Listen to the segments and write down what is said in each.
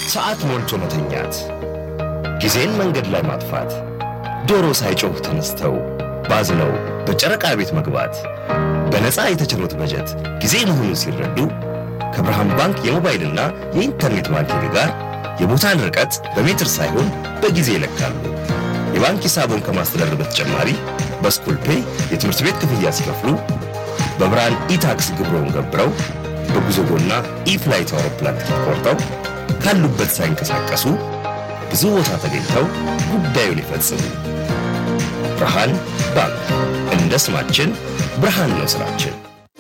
ሰዓት ሞልቶ መተኛት፣ ጊዜን መንገድ ላይ ማጥፋት፣ ዶሮ ሳይጮህ ተነስተው ባዝነው በጨረቃ ቤት መግባት፣ በነፃ የተቸሩት በጀት ጊዜ መሆኑን ሲረዱ ከብርሃን ባንክ የሞባይልና የኢንተርኔት ባንኪንግ ጋር የቦታን ርቀት በሜትር ሳይሆን በጊዜ ይለካሉ። የባንክ ሂሳቦን ከማስተዳደር በተጨማሪ በስኩል ፔይ የትምህርት ቤት ክፍያ ሲከፍሉ በብርሃን ኢታክስ ግብረውን ገብረው በጉዞጎና ኢፍላይት አውሮፕላን ትኬት ቆርጠው ካሉበት ሳይንቀሳቀሱ ብዙ ቦታ ተገኝተው ጉዳዩን ይፈጽሙ። ብርሃን ባንክ እንደ ስማችን ብርሃን ነው ስራችን።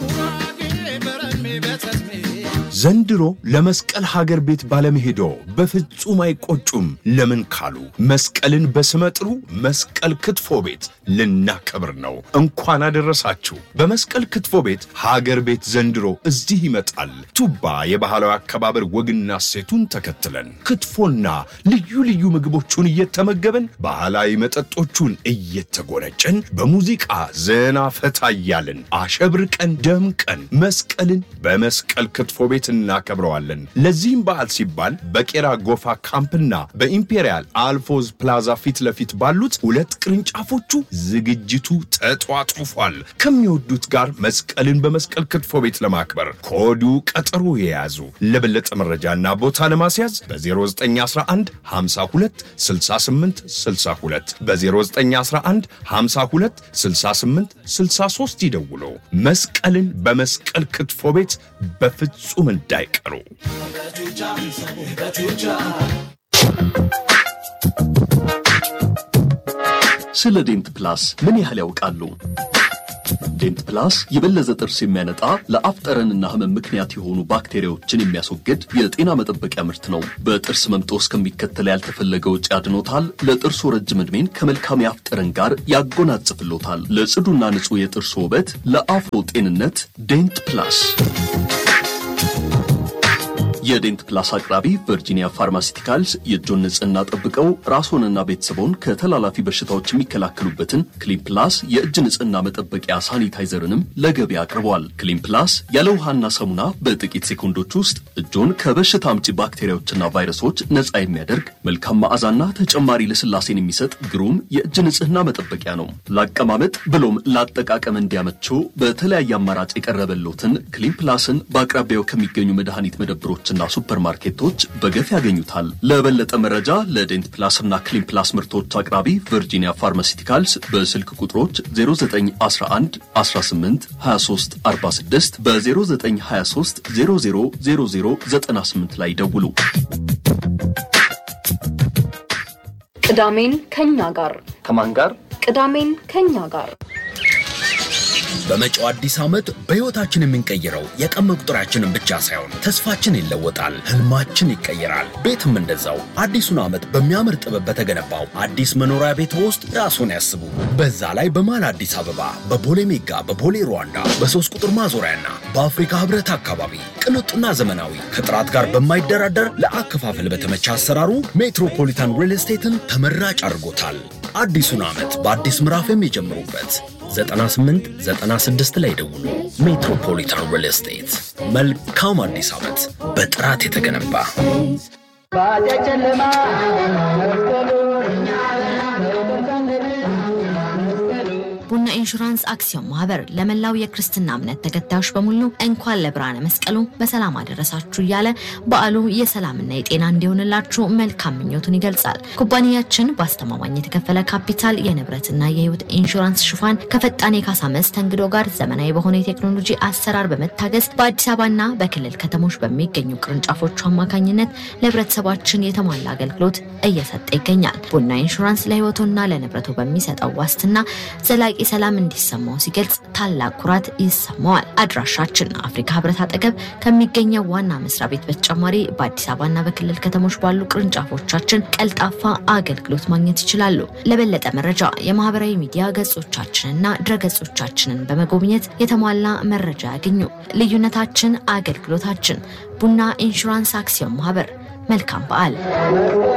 ዘንድሮ ለመስቀል ሀገር ቤት ባለመሄዶ በፍጹም አይቆጩም። ለምን ካሉ መስቀልን በስመጥሩ መስቀል ክትፎ ቤት ልናከብር ነው። እንኳን አደረሳችሁ። በመስቀል ክትፎ ቤት ሀገር ቤት ዘንድሮ እዚህ ይመጣል። ቱባ የባህላዊ አከባበር ወግና ሴቱን ተከትለን ክትፎና ልዩ ልዩ ምግቦቹን እየተመገበን ባህላዊ መጠጦቹን እየተጎነጨን በሙዚቃ ዘና ፈታ እያልን አሸብርቀን ደምቀን መስቀልን በመስቀል ክትፎ ቤት እናከብረዋለን። ለዚህም በዓል ሲባል በቄራ ጎፋ ካምፕና በኢምፔሪያል አልፎዝ ፕላዛ ፊት ለፊት ባሉት ሁለት ቅርንጫፎቹ ዝግጅቱ ተጧጡፏል። ከሚወዱት ጋር መስቀልን በመስቀል ክትፎ ቤት ለማክበር ከወዱ ቀጠሮ የያዙ። ለበለጠ መረጃና ቦታ ለማስያዝ በ0911 52 68 62 በ0911 52 68 63 ይደውሉ። መስቀልን በመስቀል ክትፎ ቤት በፍጹም እንዳይቀሩ። ስለ ዴንት ፕላስ ምን ያህል ያውቃሉ? ዴንት ፕላስ የበለዘ ጥርስ የሚያነጣ ለአፍ ጠረንና ህመም ምክንያት የሆኑ ባክቴሪያዎችን የሚያስወግድ የጤና መጠበቂያ ምርት ነው። በጥርስ መምጦ እስከሚከተል ያልተፈለገ ውጭ ያድኖታል። ለጥርሱ ረጅም ዕድሜን ከመልካም የአፍ ጠረን ጋር ያጎናጽፍሎታል። ለጽዱና ንጹህ የጥርሱ ውበት፣ ለአፎ ጤንነት ዴንት ፕላስ የዴንት ፕላስ አቅራቢ ቨርጂኒያ ፋርማሲቲካልስ የእጆን ንጽህና ጠብቀው ራስዎንና ቤተሰቦን ከተላላፊ በሽታዎች የሚከላከሉበትን ክሊን ፕላስ የእጅ ንጽህና መጠበቂያ ሳኒታይዘርንም ለገበያ አቅርበዋል። ክሊን ፕላስ ያለ ውሃና ሳሙና በጥቂት ሴኮንዶች ውስጥ እጆን ከበሽታ አምጪ ባክቴሪያዎችና ቫይረሶች ነፃ የሚያደርግ መልካም መዓዛና ተጨማሪ ልስላሴን የሚሰጥ ግሩም የእጅ ንጽህና መጠበቂያ ነው። ለአቀማመጥ ብሎም ለአጠቃቀም እንዲያመቸው በተለያየ አማራጭ የቀረበሎትን ክሊን ፕላስን በአቅራቢያው ከሚገኙ መድኃኒት መደብሮች እና ሱፐር ማርኬቶች በገፍ ያገኙታል። ለበለጠ መረጃ ለዴንት ፕላስ እና ክሊን ፕላስ ምርቶች አቅራቢ ቨርጂኒያ ፋርማሲቲካልስ በስልክ ቁጥሮች 0911 18 23 46 በ0923 00 0098 ላይ ደውሉ። ቅዳሜን ከኛ ጋር ከማን ጋር? ቅዳሜን ከኛ ጋር በመጪው አዲስ ዓመት በሕይወታችን የምንቀይረው የቀን መቁጠሪያችንን ብቻ ሳይሆን ተስፋችን ይለወጣል፣ ህልማችን ይቀየራል። ቤትም እንደዛው አዲሱን ዓመት በሚያምር ጥበብ በተገነባው አዲስ መኖሪያ ቤት ውስጥ ራስዎን ያስቡ። በዛ ላይ በመሃል አዲስ አበባ በቦሌ ሜጋ፣ በቦሌ ሩዋንዳ፣ በሶስት ቁጥር ማዞሪያና በአፍሪካ ህብረት አካባቢ ቅንጡና ዘመናዊ ከጥራት ጋር በማይደራደር ለአከፋፈል በተመቸ አሰራሩ ሜትሮፖሊታን ሪል ስቴትን ተመራጭ አድርጎታል። አዲሱን ዓመት በአዲስ ምዕራፍ የሚጀምሩበት 98 96 ላይ ደውሉ። ሜትሮፖሊታን ሪል ስቴት መልካም አዲስ ዓመት በጥራት የተገነባ ቡና ኢንሹራንስ አክሲዮን ማህበር ለመላው የክርስትና እምነት ተከታዮች በሙሉ እንኳን ለብርሃነ መስቀሉ በሰላም አደረሳችሁ እያለ በዓሉ የሰላምና የጤና እንዲሆንላችሁ መልካም ምኞቱን ይገልጻል። ኩባንያችን በአስተማማኝ የተከፈለ ካፒታል የንብረትና የህይወት ኢንሹራንስ ሽፋን ከፈጣን የካሳ መስተንግዶ ጋር ዘመናዊ በሆነ የቴክኖሎጂ አሰራር በመታገዝ በአዲስ አበባና በክልል ከተሞች በሚገኙ ቅርንጫፎቹ አማካኝነት ለህብረተሰባችን የተሟላ አገልግሎት እየሰጠ ይገኛል። ቡና ኢንሹራንስ ለህይወቱና ለንብረቱ በሚሰጠው ዋስትና ዘላቂ ሰላም እንዲሰማው ሲገልጽ ታላቅ ኩራት ይሰማዋል። አድራሻችን አፍሪካ ህብረት አጠገብ ከሚገኘው ዋና መስሪያ ቤት በተጨማሪ በአዲስ አበባና በክልል ከተሞች ባሉ ቅርንጫፎቻችን ቀልጣፋ አገልግሎት ማግኘት ይችላሉ። ለበለጠ መረጃ የማህበራዊ ሚዲያ ገጾቻችንና ድረገጾቻችንን በመጎብኘት የተሟላ መረጃ ያገኙ። ልዩነታችን አገልግሎታችን። ቡና ኢንሹራንስ አክሲዮን ማህበር። መልካም በዓል።